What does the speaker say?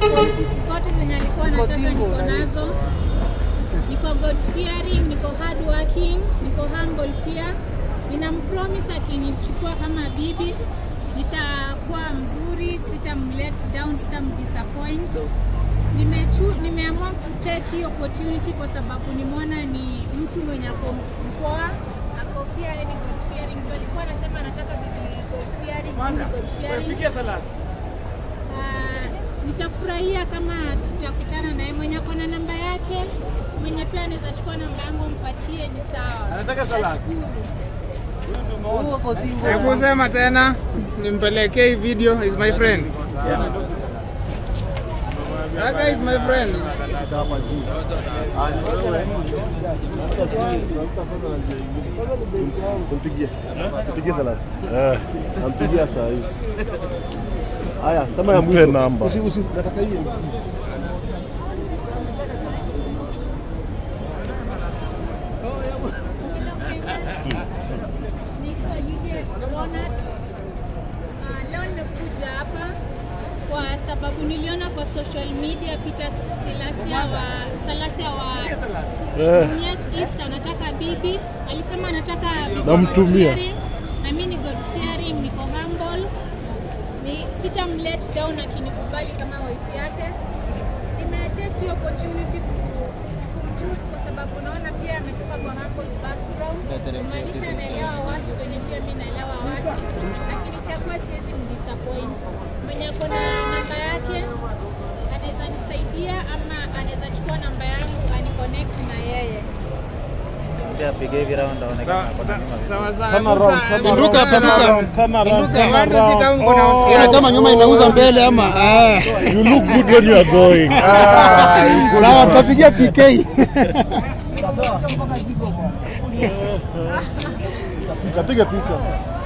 qualities zote zenye alikuwa anataka niko nazo. Niko God fearing, niko hard working, niko humble pia. Ninampromise akinichukua kama bibi nitakuwa mzuri, sitamlet down, sitamdisappoint. Nimechu, nimeamua kutake hii opportunity kwa sababu nimeona ni mtu mwenye ako mpoa, ako pia yani God fearing. Ndio alikuwa anasema anataka bibi God fearing, bibi God fearing. Ah, nitafurahia kama tutakutana naye mwenye ako na namba yake, mwenye pia anaweza chukua namba yangu mpatie, ni sawa. Anataka salad. Nashukuru. Hebu sema tena, nimpelekee hii video. Is my friend. That guy is my friend. Mpigie. Mpigie Salas. Eh, nampigia saa hii. Haya, kama ya mwisho. namba. Usi usi nataka hii. Naitwa Lydia Ronald. Ah, Leo nimekuja hapa kwa sababu niliona kwa social media Peter Silasia wa Salasia wa Eh, Mumias East anataka bibi, alisema anataka bibi Namtumia. God fearing, na mimi ni God fearing, niko humble, ni sitamlet down akinikubali kama wife yake. Nimetake hii opportunity ku- kumchoose kwa sababu naona pia ametoka kwa humble background, kumaanisha anaelewa watu venye pia mimi naelewa watu, lakini chakuwa siwezi mdisappoint. Mwenye ako na namba yake anaweza nisaidia ama anaweza chukua namba yangu aniconnect na yeye. Apige hivi round aonekane ako na nyuma. Sawa sawa. Turn around, turn Pinduka, around, turn pinduka. around, turn around, Pinduka, turn mambo si kama around. uko na Oh, uhusiano. kama nyuma inauza mbele ama ah. You look good when you are going. Sawa, tutapigia PK. Tapiga picha.